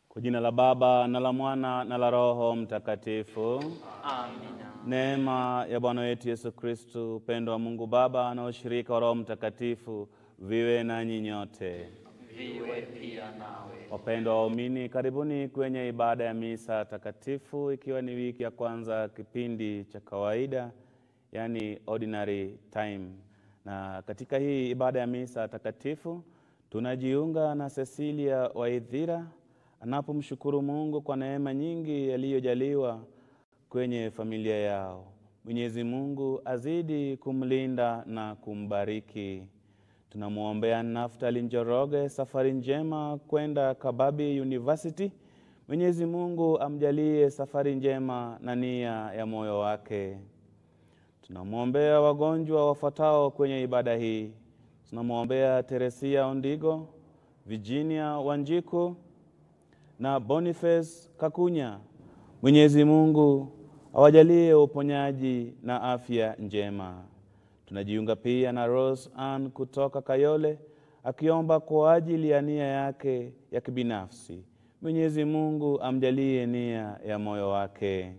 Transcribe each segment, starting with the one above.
Kwa jina la Baba na la Mwana na la Roho Mtakatifu. Amina. Neema ya Bwana wetu Yesu Kristu, upendo wa Mungu Baba na ushirika wa Roho Mtakatifu viwe nanyi nyote. Viwe pia nawe. Wapendwa waumini, karibuni kwenye ibada ya misa takatifu, ikiwa ni wiki ya kwanza kipindi cha kawaida, yani ordinary time. Na katika hii ibada ya misa takatifu tunajiunga na Cecilia Waithira anapomshukuru Mungu kwa neema nyingi yaliyojaliwa kwenye familia yao. Mwenyezi Mungu azidi kumlinda na kumbariki. Tunamwombea Naftali Njoroge safari njema kwenda Kababi University. Mwenyezi Mungu amjalie safari njema na nia ya moyo wake. Tunamwombea wagonjwa wafuatao kwenye ibada hii. Tunamwombea Teresia Ondigo, Virginia Wanjiku na Boniface Kakunya. Mwenyezi Mungu awajalie uponyaji na afya njema. Tunajiunga pia na Rose Ann kutoka Kayole akiomba kwa ajili ya nia yake ya kibinafsi. Mwenyezi Mungu amjalie nia ya moyo wake.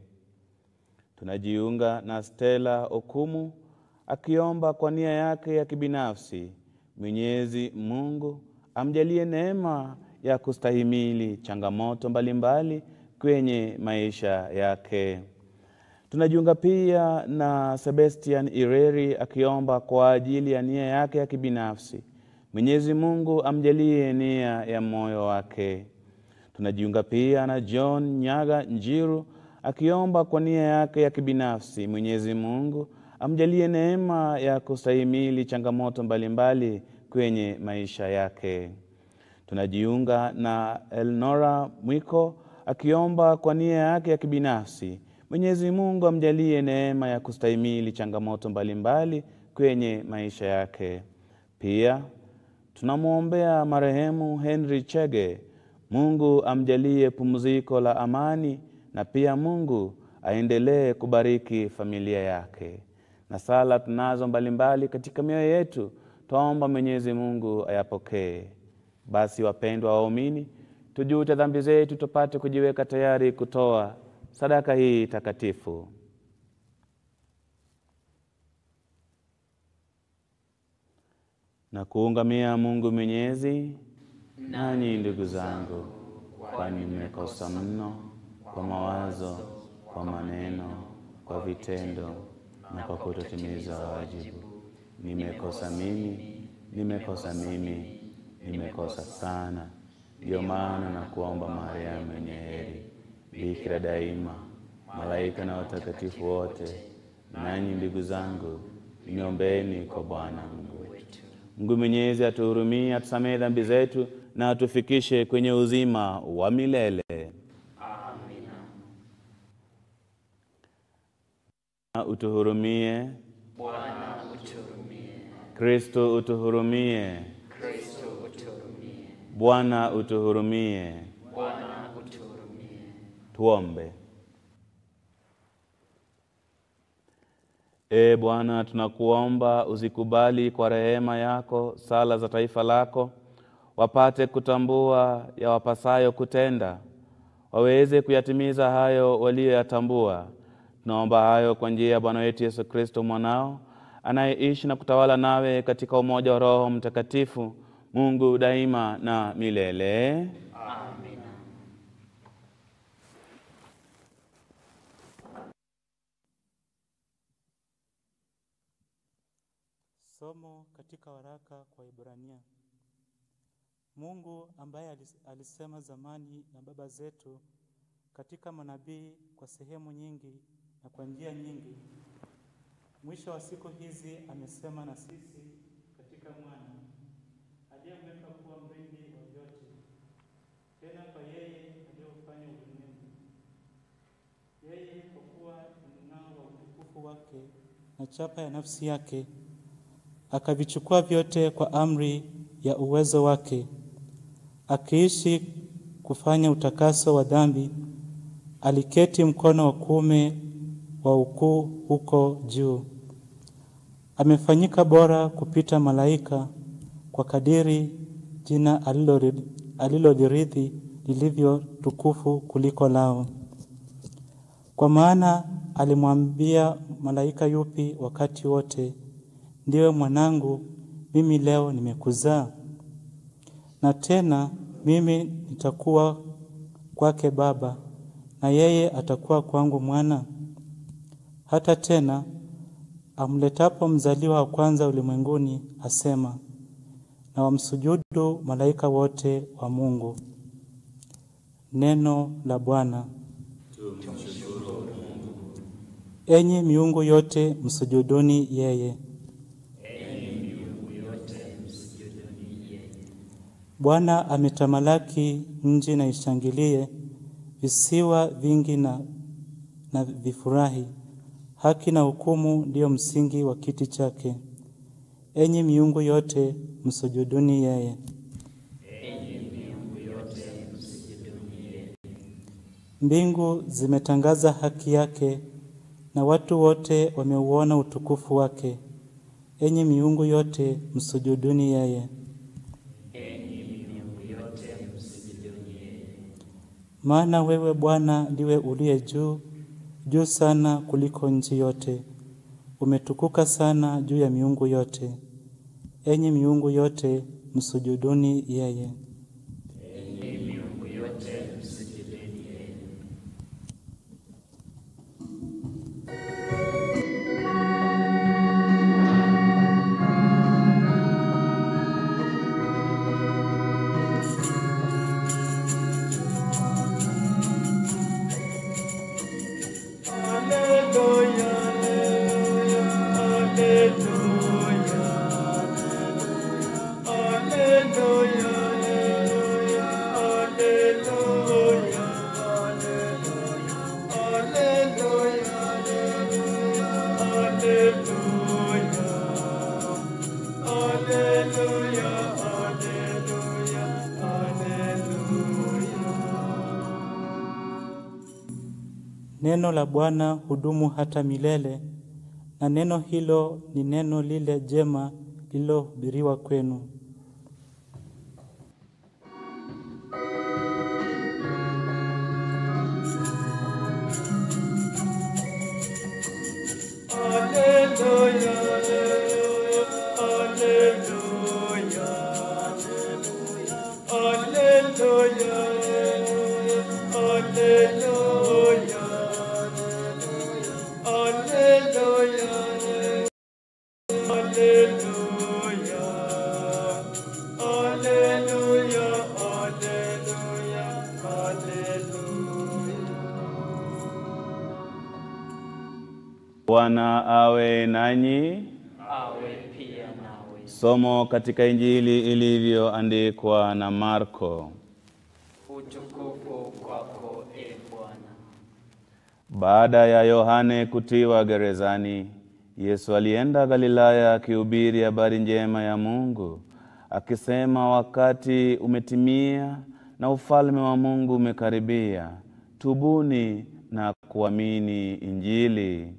Tunajiunga na Stella Okumu akiomba kwa nia yake ya kibinafsi. Mwenyezi Mungu amjalie neema ya kustahimili changamoto mbalimbali kwenye maisha yake. Tunajiunga pia na Sebastian Ireri akiomba kwa ajili ya nia yake ya kibinafsi. Mwenyezi Mungu amjalie nia ya moyo wake. Tunajiunga pia na John Nyaga Njiru akiomba kwa nia yake ya kibinafsi. Mwenyezi Mungu amjalie neema ya kustahimili changamoto mbalimbali kwenye maisha yake. Tunajiunga na Elnora Mwiko akiomba kwa nia yake ya kibinafsi. Mwenyezi Mungu amjalie neema ya kustahimili changamoto mbalimbali kwenye maisha yake. Pia tunamwombea marehemu Henry Chege. Mungu amjalie pumziko la amani na pia Mungu aendelee kubariki familia yake. Na sala tunazo mbalimbali katika mioyo yetu, twaomba Mwenyezi Mungu ayapokee. Basi wapendwa waumini, tujute dhambi zetu tupate kujiweka tayari kutoa sadaka hii takatifu. Na kuungamia Mungu Mwenyezi, nanyi ndugu zangu, kwani mmekosa mno kwa mawazo, kwa maneno, kwa vitendo na kwa kutotimiza wajibu. Nimekosa mimi, nimekosa mimi, nimekosa sana. Ndiyo maana na kuomba Maria mwenye heri, Bikira daima, malaika na watakatifu wote, nanyi ndugu zangu, niombeeni kwa Bwana Mungu wetu. Mungu Mwenyezi atuhurumie, atusamehe dhambi zetu na atufikishe kwenye uzima wa milele. Amina. Na Utuhurumie Bwana uturumie. Kristo, utuhurumie Kristo uturumie. Bwana, utuhurumie. Bwana uturumie. Tuombe. Ee Bwana, tunakuomba uzikubali kwa rehema yako sala za taifa lako, wapate kutambua ya wapasayo kutenda, waweze kuyatimiza hayo waliyoyatambua. Tunaomba hayo kwa njia ya Bwana wetu Yesu Kristo mwanao, anayeishi na kutawala nawe katika umoja wa Roho Mtakatifu, Mungu daima na milele. Amina. Somo katika waraka kwa Ibrania. Mungu ambaye alis- alisema zamani na baba zetu katika manabii kwa sehemu nyingi na kwa njia nyingi, mwisho wa siku hizi amesema na sisi katika mwana aliyemweka kuwa mrithi wa vyote, tena kwa yeye aliyeufanya ulimwengu. Yeye kwa kuwa ni mng'ao wa utukufu wake na chapa ya nafsi yake akavichukua vyote kwa amri ya uwezo wake, akiishi kufanya utakaso wa dhambi, aliketi mkono wa kuume wa ukuu huko juu. Amefanyika bora kupita malaika kwa kadiri jina alilori- alilolirithi lilivyo tukufu kuliko lao. Kwa maana alimwambia malaika yupi wakati wote, ndiwe mwanangu, mimi leo nimekuzaa. Na tena mimi nitakuwa kwake baba, na yeye atakuwa kwangu mwana. Hata tena amletapo mzaliwa wa kwanza ulimwenguni, asema, na wamsujudu malaika wote wa Mungu. Neno la Bwana. Enyi miungu yote msujuduni yeye. Bwana ametamalaki, nchi na ishangilie, visiwa vingi na, na vifurahi. Haki na hukumu ndiyo msingi wa kiti chake. Enyi miungu yote msujuduni yeye. Mbingu zimetangaza haki yake na watu wote wameuona utukufu wake. Enyi miungu yote msujuduni yeye. Maana wewe Bwana ndiwe uliye juu juu sana kuliko nchi yote, umetukuka sana juu ya miungu yote. Enyi miungu yote msujuduni yeye. Neno la Bwana hudumu hata milele, na neno hilo ni neno lile jema lililohubiriwa kwenu. Bwana awe nanyi. awe pia nawe. Somo katika Injili ilivyoandikwa na Marko. Utukufu kwako e Bwana. Baada ya Yohane kutiwa gerezani, Yesu alienda Galilaya akihubiri habari njema ya Mungu, akisema, wakati umetimia na ufalme wa Mungu umekaribia. Tubuni na kuamini Injili.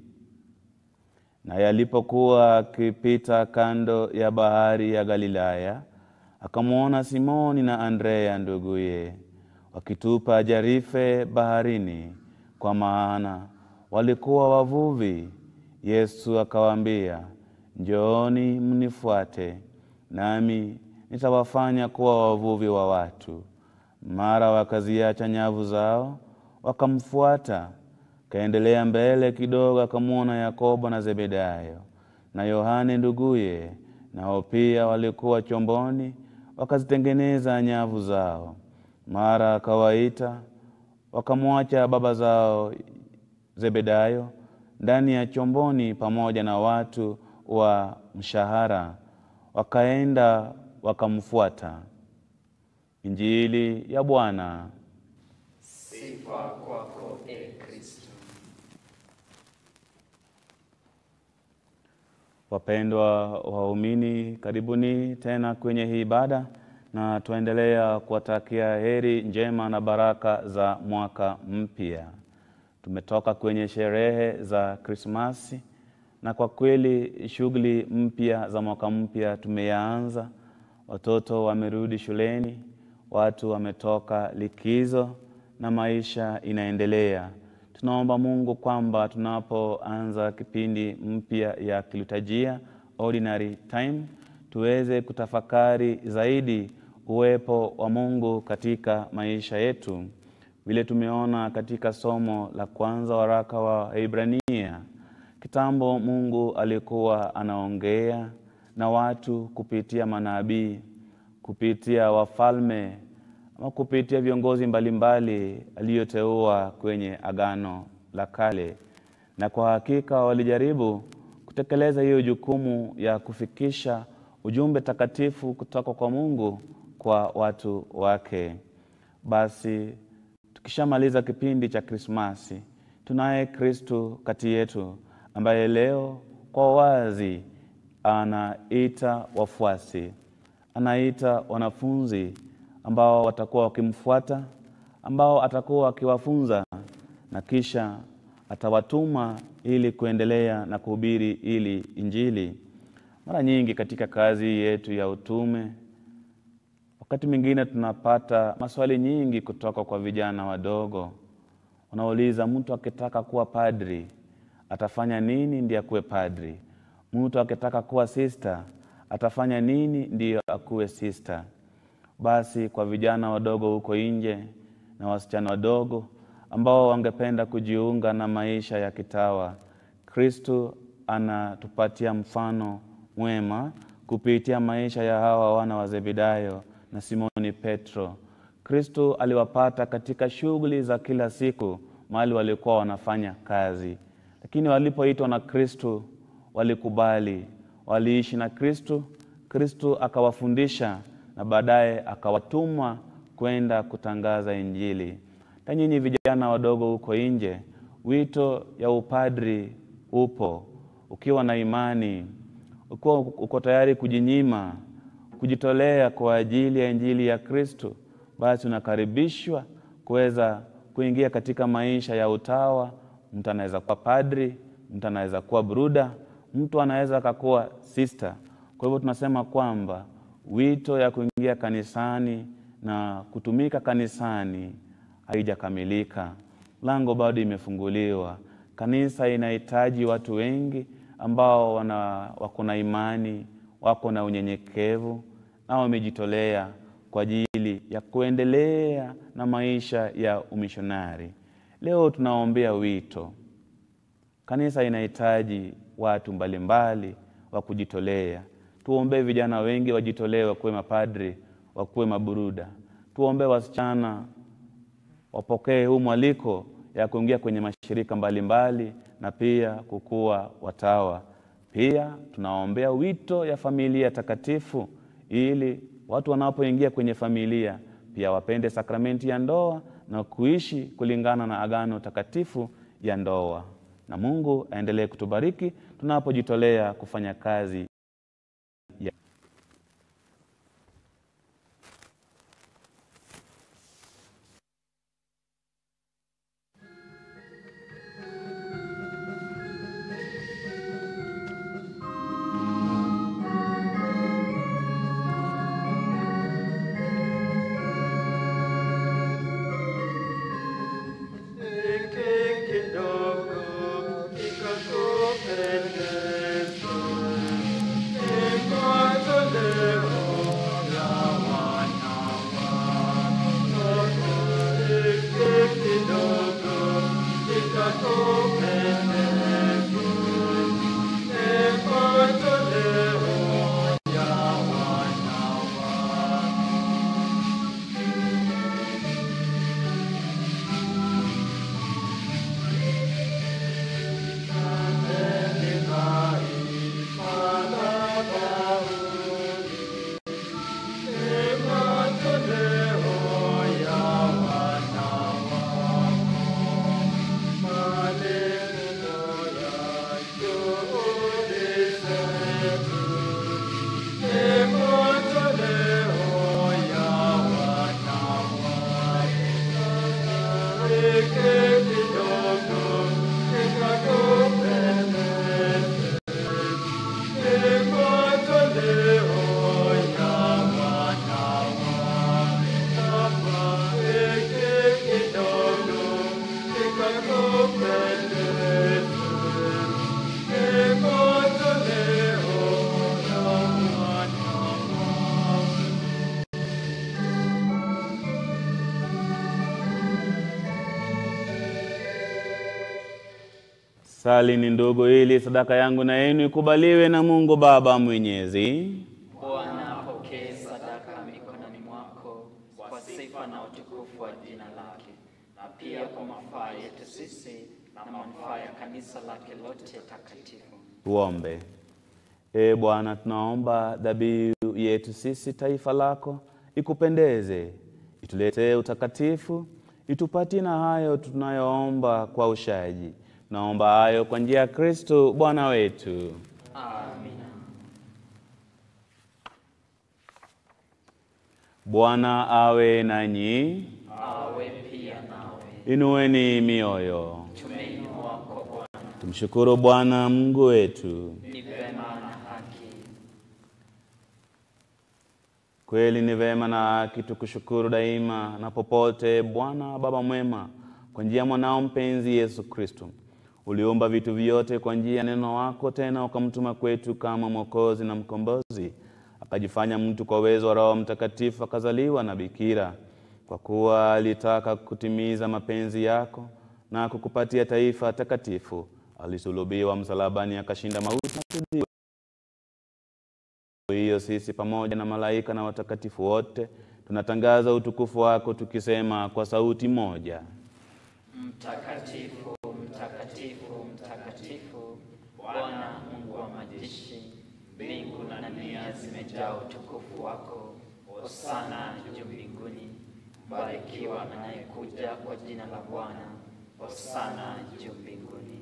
Naye alipokuwa akipita kando ya bahari ya Galilaya, akamwona Simoni na Andrea nduguye wakitupa jarife baharini, kwa maana walikuwa wavuvi. Yesu akawaambia, njooni mnifuate, nami nitawafanya kuwa wavuvi wa watu. Mara wakaziacha nyavu zao wakamfuata. Kaendelea mbele kidogo, akamwona Yakobo na Zebedayo na Yohane nduguye, nao pia walikuwa chomboni, wakazitengeneza nyavu zao. Mara akawaita, wakamwacha baba zao Zebedayo ndani ya chomboni pamoja na watu wa mshahara, wakaenda wakamfuata. Injili ya Bwana. Sifa kwako e Kristo. Wapendwa waumini, karibuni tena kwenye hii ibada, na tuendelea kuwatakia heri njema na baraka za mwaka mpya. Tumetoka kwenye sherehe za Krismasi na kwa kweli shughuli mpya za mwaka mpya tumeyaanza. Watoto wamerudi shuleni, watu wametoka likizo na maisha inaendelea. Tunaomba Mungu kwamba tunapoanza kipindi mpya ya kiliturujia ordinary time, tuweze kutafakari zaidi uwepo wa Mungu katika maisha yetu, vile tumeona katika somo la kwanza waraka wa Ibrania. Kitambo Mungu alikuwa anaongea na watu kupitia manabii, kupitia wafalme ama kupitia viongozi mbalimbali aliyoteua kwenye Agano la Kale, na kwa hakika walijaribu kutekeleza hiyo jukumu ya kufikisha ujumbe takatifu kutoka kwa Mungu kwa watu wake. Basi tukishamaliza kipindi cha Krismasi, tunaye Kristu kati yetu ambaye leo kwa wazi anaita wafuasi, anaita wanafunzi ambao watakuwa wakimfuata, ambao atakuwa akiwafunza na kisha atawatuma ili kuendelea na kuhubiri ili Injili. Mara nyingi katika kazi yetu ya utume, wakati mwingine tunapata maswali nyingi kutoka kwa vijana wadogo wanauliza, mtu akitaka kuwa padri atafanya nini ndiye akuwe padri? Mtu akitaka kuwa sista atafanya nini ndiyo akuwe sista? Basi kwa vijana wadogo huko nje na wasichana wadogo ambao wangependa kujiunga na maisha ya kitawa, Kristu anatupatia mfano mwema kupitia maisha ya hawa wana wa Zebedayo na Simoni Petro. Kristu aliwapata katika shughuli za kila siku mahali walikuwa wanafanya kazi, lakini walipoitwa na Kristu walikubali, waliishi na Kristu. Kristu akawafundisha na baadaye akawatuma kwenda kutangaza Injili. Na nyinyi vijana wadogo huko nje, wito ya upadri upo. Ukiwa na imani, ukiwa uko tayari kujinyima, kujitolea kwa ajili ya Injili ya Kristo, basi unakaribishwa kuweza kuingia katika maisha ya utawa. Mtu anaweza kuwa padri, mtu anaweza kuwa bruda, mtu anaweza akakuwa sister. Kwa hivyo tunasema kwamba wito ya kuingia kanisani na kutumika kanisani haijakamilika. Lango bado imefunguliwa. Kanisa inahitaji watu wengi ambao wana wako na imani, wako na unyenyekevu na wamejitolea kwa ajili ya kuendelea na maisha ya umishonari. Leo tunaombea wito. Kanisa inahitaji watu mbalimbali wa kujitolea. Tuombee vijana wengi wajitolee, wakuwe mapadri, wakuwe maburuda. Tuombee wasichana wapokee huu mwaliko ya kuingia kwenye mashirika mbalimbali mbali, na pia kukuwa watawa. Pia tunaombea wito ya familia takatifu, ili watu wanapoingia kwenye familia pia wapende sakramenti ya ndoa na kuishi kulingana na agano takatifu ya ndoa. Na Mungu aendelee kutubariki tunapojitolea kufanya kazi ya Sali ni ndugu, ili sadaka yangu na yenu ikubaliwe na Mungu Baba Mwenyezi. Bwana apokee sadaka mikononi mwako kwa sifa na utukufu wa jina lake, na pia kwa mafaa yetu sisi na manufaa ya kanisa lake lote takatifu. Tuombe. Ee Bwana, tunaomba dhabihu yetu sisi taifa lako ikupendeze, ituletee utakatifu, itupatie na hayo tunayoomba kwa ushaji. Tunaomba hayo kwa njia ya Kristo Bwana wetu. Amina. Bwana awe nanyi, Awe pia nawe. inueni mioyo, Tumeinua kwa Bwana, tumshukuru Bwana Mungu wetu. ni vema na haki. Kweli ni vema na haki tukushukuru daima na popote, Bwana Baba mwema, kwa njia ya mwanao mpenzi Yesu Kristo. Uliumba vitu vyote kwa njia ya neno wako, tena ukamtuma kwetu kama Mwokozi na Mkombozi. Akajifanya mtu kwa uwezo wa Roho Mtakatifu, akazaliwa na bikira, kwa kuwa alitaka kutimiza mapenzi yako na kukupatia taifa takatifu. Alisulubiwa msalabani, akashinda mauti na kuzimu hiyo sisi pamoja na malaika na watakatifu wote tunatangaza utukufu wako tukisema kwa sauti moja: Mtakatifu, mtakatifu, mtakatifu, Bwana Mungu wa majeshi, mbingu na dunia zimejaa utukufu wako. Hosana juu mbinguni, mbarikiwa anayekuja kwa jina la Bwana. Hosana juu mbinguni.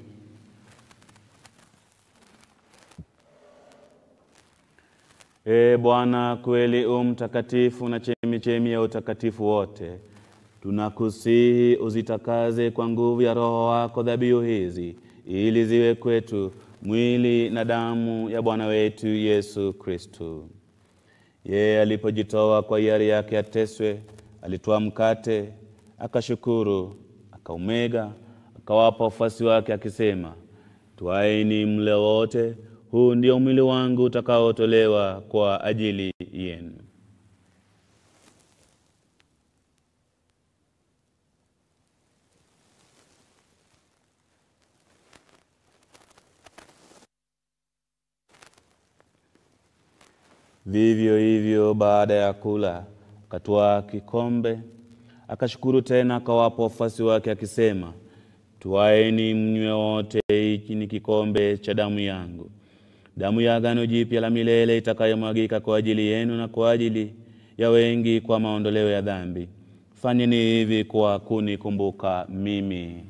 Ee Bwana, kweli u mtakatifu na chemichemi ya utakatifu wote, tunakusihi uzitakaze kwa nguvu ya Roho wako dhabihu hizi, ili ziwe kwetu mwili na damu ya Bwana wetu Yesu Kristo. Yeye alipojitoa kwa hiari yake ateswe, alitoa mkate, akashukuru, akaumega, akawapa wafuasi wake akisema, twaeni mle wote, huu ndio mwili wangu utakaotolewa kwa ajili yenu. Vivyo hivyo baada ya kula, akatwaa kikombe, akashukuru tena, akawapa wafuasi wake akisema, twaeni mnywe wote, hiki ni kikombe cha damu yangu, damu ya agano jipya la milele itakayomwagika kwa ajili yenu na kwa ajili ya wengi kwa maondoleo ya dhambi. Fanyeni hivi kwa kunikumbuka mimi.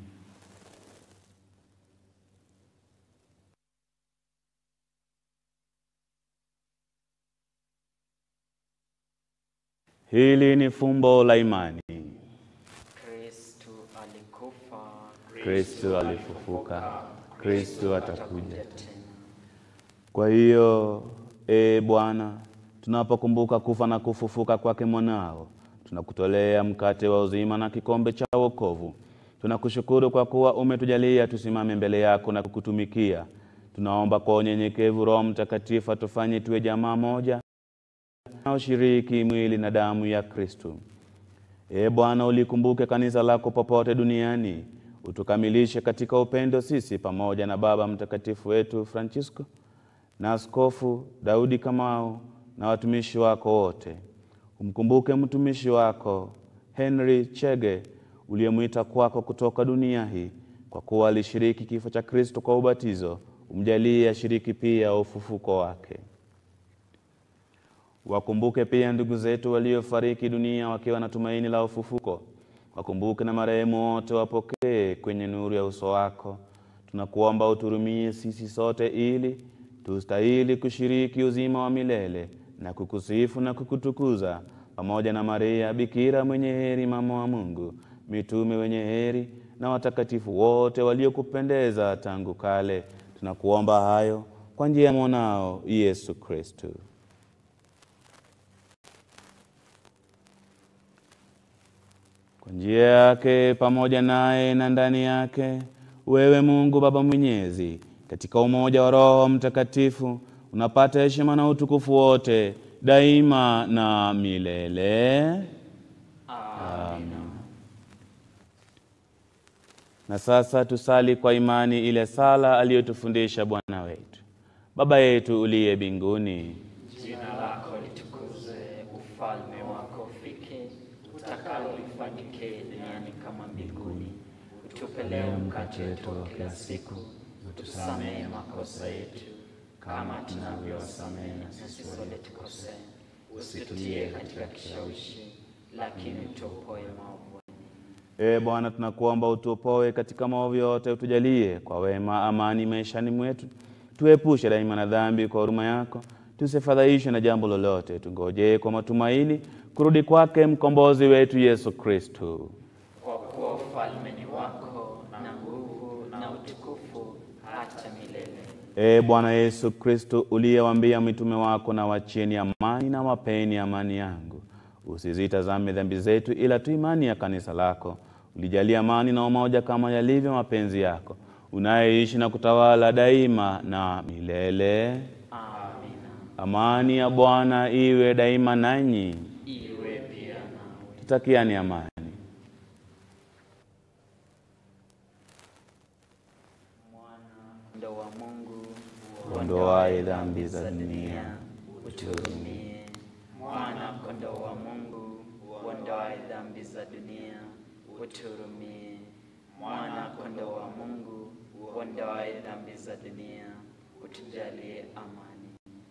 Hili ni fumbo la imani. Kristu alikufa, Kristo alifufuka, Kristo atakuja. tena. Kwa hiyo e Bwana, tunapokumbuka kufa na kufufuka kwake mwanao, tunakutolea mkate wa uzima na kikombe cha wokovu. Tunakushukuru kwa kuwa umetujalia tusimame mbele yako na kukutumikia. Tunaomba kwa unyenyekevu Roho Mtakatifu atufanye tuwe jamaa moja na ushiriki mwili na damu ya Kristo. Ee Bwana, ulikumbuke kanisa lako popote duniani, utukamilishe katika upendo sisi pamoja na Baba Mtakatifu wetu Francisco na Askofu Daudi Kamau na watumishi wako wote. Umkumbuke mtumishi wako Henry Chege uliyemwita kwako kutoka dunia hii, kwa kuwa alishiriki kifo cha Kristo kwa ubatizo. Umjalie ashiriki pia ufufuko wake. Wakumbuke pia ndugu zetu waliofariki dunia wakiwa na tumaini la ufufuko. Wakumbuke na marehemu wote, wapokee kwenye nuru ya uso wako. Tunakuomba uturumie sisi sote, ili tustahili kushiriki uzima wa milele na kukusifu na kukutukuza pamoja na Maria Bikira mwenye heri, mama wa Mungu, mitume wenye heri na watakatifu wote waliokupendeza tangu kale. Tunakuomba hayo kwa njia ya mwanao Yesu Kristo. Kwa njia yake pamoja naye na ndani yake, wewe Mungu Baba Mwenyezi, katika umoja wa Roho Mtakatifu, unapata heshima na utukufu wote daima na milele. Amina. Na sasa tusali kwa imani ile sala aliyotufundisha Bwana wetu. Baba yetu uliye mbinguni, Jina lako litukuzwe, ufalme wako ufike, utakalo lifanyike duniani kama mbinguni. Utupe leo mkate wetu wa kila siku, utusamehe makosa yetu kama tunavyowasamehe na sisi waliotukosea, usitutie katika kishawishi, lakini utuopoe maovu. Ee Bwana, tunakuomba utuopoe katika maovu yote, utujalie kwa wema amani maishani mwetu, tuepushe daima na dhambi kwa huruma yako, tusifadhaishwe na jambo lolote, tungojee kwa matumaini kurudi kwake mkombozi wetu Yesu Kristo. Kwa kuwa ufalme ni wako na nguvu na utukufu hata milele. Ee Bwana Yesu Kristo, uliyewaambia mitume wako, na wachieni amani na wapeni amani yangu, usizitazame dhambi zetu, ila tu imani ya kanisa lako. Ulijalia amani na umoja kama yalivyo mapenzi yako, unayeishi na kutawala daima na milele. Amina. Amani ya Bwana iwe daima nanyi. Iwe pia nawe. Tutakiani amani. Kondoo wa Mungu, Ondoaye dhambi za dunia, uturumie. Mwana kondoo wa Mungu, uondoaye dhambi za dunia, uturumie. Mwana kondoo wa Mungu, uondoaye dhambi za dunia, utujalie amani.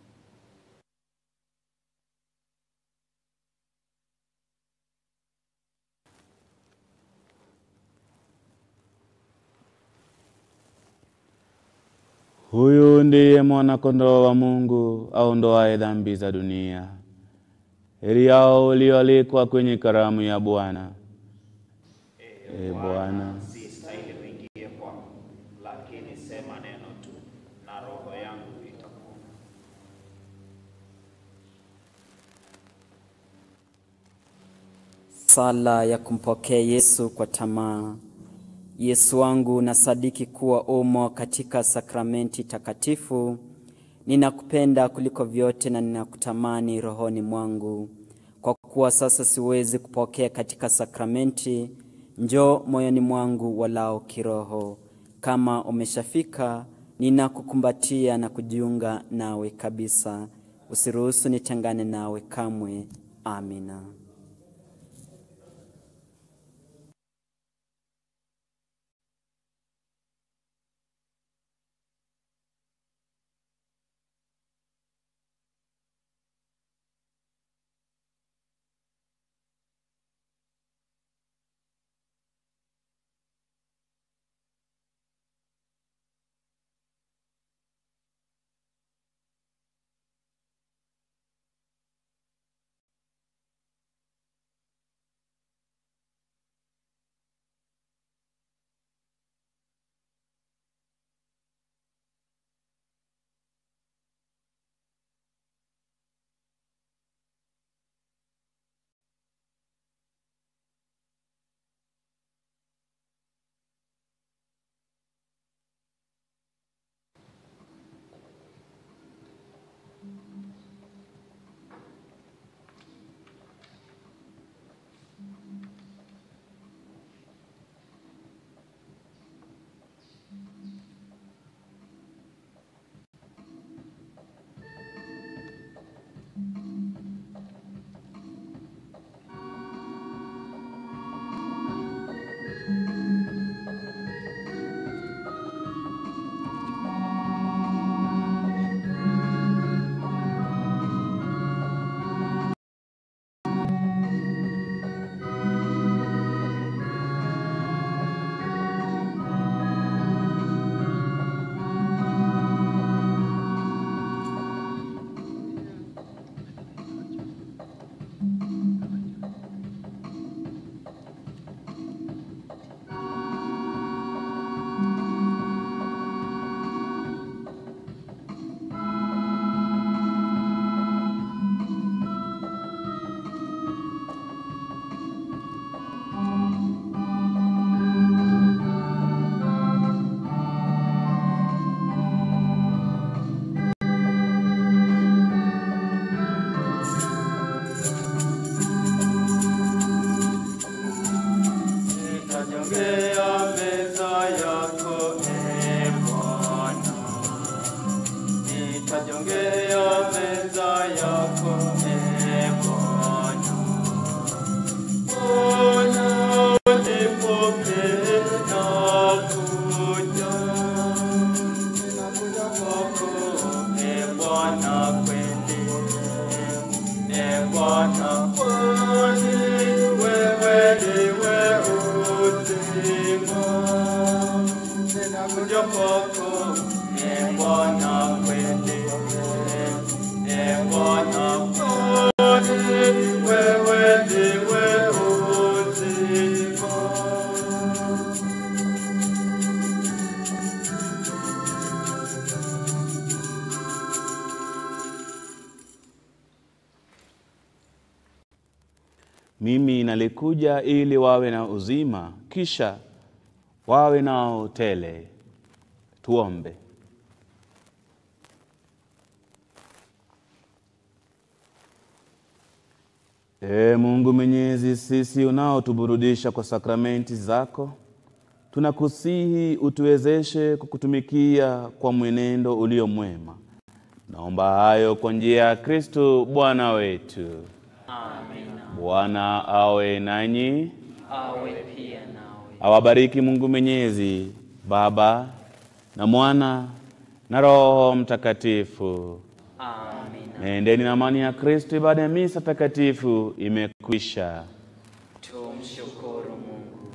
Huyu ndiye mwana-kondoo wa Mungu aondoaye dhambi za dunia. Heri yao walioalikwa kwenye karamu ya Bwana. Ee Bwana, si stahili uingie kwangu, lakini sema neno tu na roho yangu itapona. Sala ya kumpokea Yesu kwa tamaa. Yesu wangu, nasadiki kuwa umo katika sakramenti takatifu. Ninakupenda kuliko vyote na ninakutamani rohoni mwangu. Kwa kuwa sasa siwezi kupokea katika sakramenti, njoo moyoni mwangu walao kiroho. Kama umeshafika, ninakukumbatia na kujiunga nawe kabisa. Usiruhusu nitengane nawe kamwe. Amina. Nitajongea meza mimi nalikuja ili wawe na uzima, kisha wawe nao tele. Tuombe. Ee Mungu Mwenyezi, sisi unaotuburudisha kwa sakramenti zako, tunakusihi utuwezeshe kukutumikia kwa mwenendo ulio mwema. Naomba hayo kwa njia ya Kristo Bwana wetu. Amina. Bwana awe nanyi, Awe pia nawe. awabariki Mungu Mwenyezi, Baba na Mwana na Roho Mtakatifu. Amina. Nendeni na amani ya Kristo. Ibada ya misa takatifu imekwisha. Tumshukuru Mungu.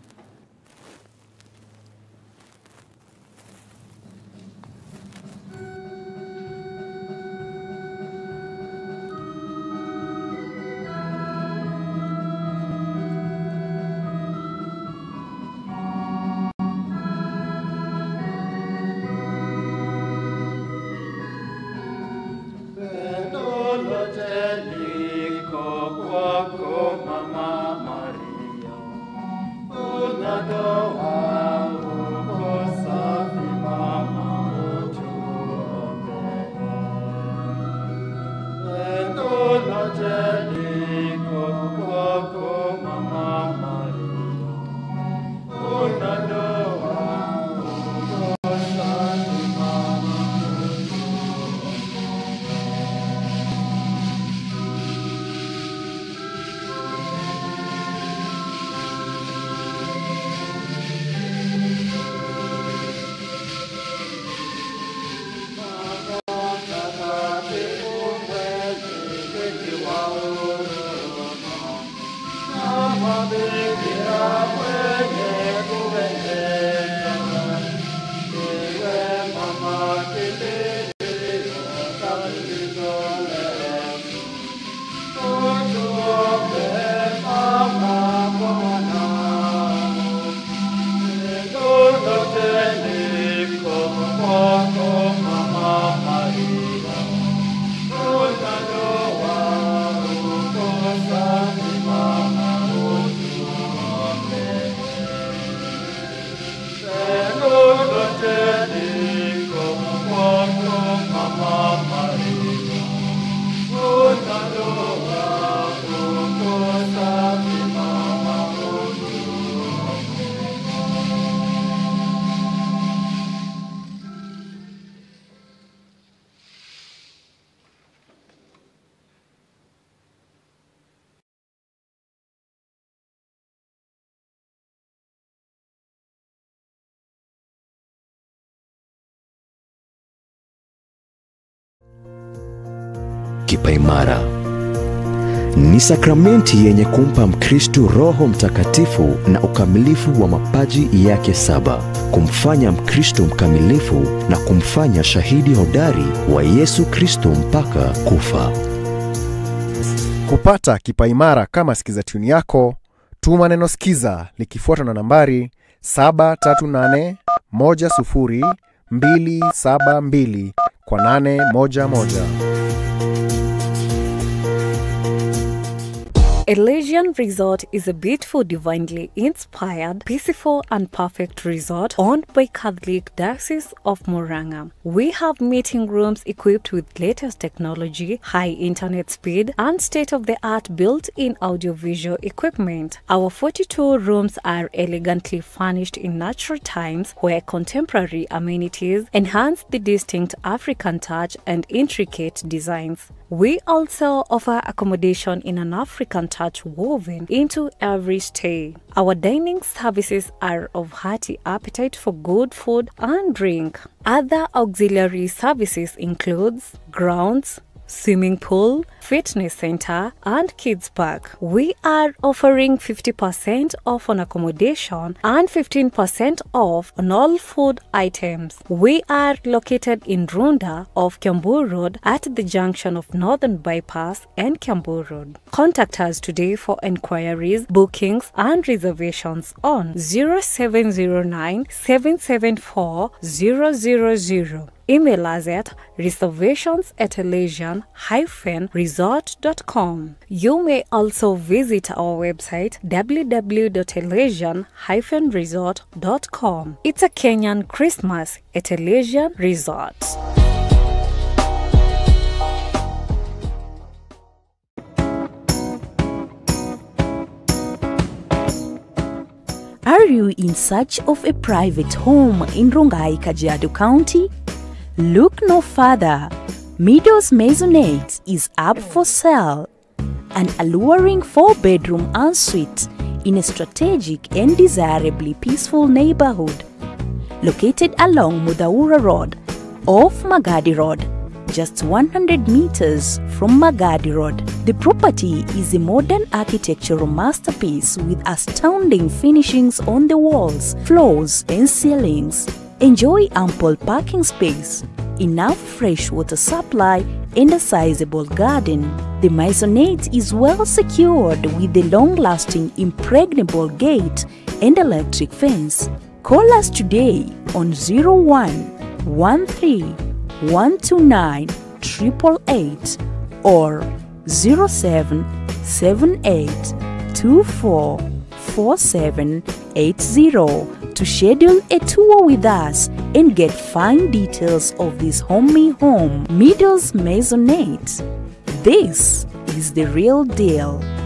Pendo lote liko kwako Mama Maria, unatoa uko safi Mama, utuombee. Pendo lote liko kwako Mama Maria, unatoa uko safi Mama, Kipaimara ni sakramenti yenye kumpa Mkristu Roho Mtakatifu na ukamilifu wa mapaji yake saba, kumfanya Mkristu mkamilifu na kumfanya shahidi hodari wa Yesu Kristo mpaka kufa. Kupata kipaimara kama sikiza tuni yako, tuma neno sikiza likifuatwa na nambari 738100272 kwa 811. Elysian Resort is a beautiful, divinely inspired, peaceful, and perfect resort owned by Catholic Diocese of Moranga. We have meeting rooms equipped with latest technology, high internet speed, and state of the art built in audiovisual equipment. Our 42 rooms are elegantly furnished in natural times where contemporary amenities enhance the distinct African touch and intricate designs. We also offer accommodation in an African touch woven into every stay. Our dining services are of hearty appetite for good food and drink. Other auxiliary services includes grounds, swimming pool, fitness center, and kids park. We are offering 50% off on accommodation and 15% off on all food items. We are located in Runda off Kiambu Road at the junction of Northern Bypass and Kiambu Road. Contact us today for enquiries, bookings, and reservations on 0709 774 000. Email us at reservations at elysian-resort.com. You may also visit our website www.elysian-resort.com. It's a Kenyan Christmas at Elysian Resort. Are you in search of a private home in Rongai, Kajiado County? Look no further. Meadows Maisonette is up for sale. An alluring four bedroom ensuite in a strategic and desirably peaceful neighborhood. Located along Mudaura Road, off Magadi Road, just 100 meters from Magadi Road. The property is a modern architectural masterpiece with astounding finishings on the walls, floors, and ceilings. Enjoy ample parking space, enough fresh water supply, and a sizable garden. The maisonette is well secured with a long-lasting impregnable gate and electric fence. Call us today on 01 13 129 888 or 07 78 24 4780 to schedule a tour with us and get fine details of this homey home. Middles Maisonette. This is the real deal.